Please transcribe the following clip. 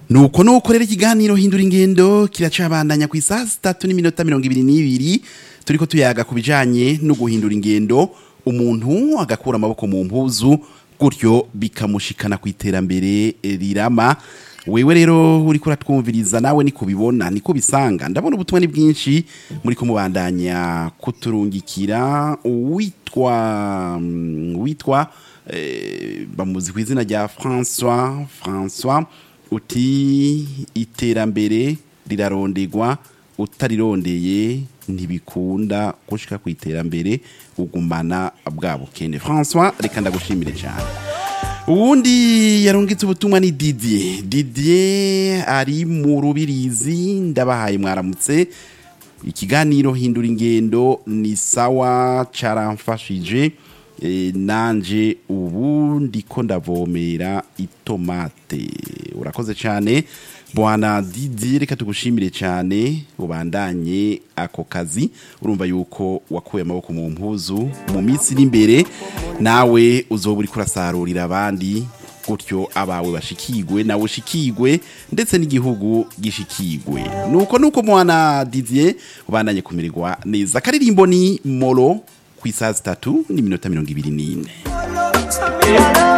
nuko nuko rero ikiganiro hindura ingendo kiracabandanya ku isaha zitatu n'iminota mirongo ibiri n'ibiri turiko tuyaga ku bijanye no guhindura ingendo umuntu agakura amaboko mu mpuzu gutyo bikamushikana ku iterambere rirama wewe rero uriko uratwumviriza nawe niko ubibona niko bisanga ndabona ubutumwa ni bwinshi muri kumubandanya kuturungikira uwitwa mm, witwa eh, bamuzi ku izina rya François François uti iterambere rirarondegwa utarirondeye ntibikunda gushika ku iterambere ugumana bwa bukene François reka ndagushimire cyane uwundi yarungitse ubutumwa ni Didier Didier ari mu rubirizi ndabahaye mwaramutse ikiganiro hindura ingendo ni sawa caramfashije e, nanje ubu ndiko ndavomera itomate urakoze cyane bwana Didier reka tugushimire cyane ubandanye ako kazi urumva yuko wakuye amaboko mu mpuzu mu minsi iri imbere nawe uzoba uri kurasarurira abandi gutyo abawe bashikigwe nawe ushikigwe ndetse n'igihugu gishikigwe nuko nuko mwana Didier ubandanye kumirirwa neza karirimbo ni moro ku isaha zitatu n'iminota mirongo ibiri n'ine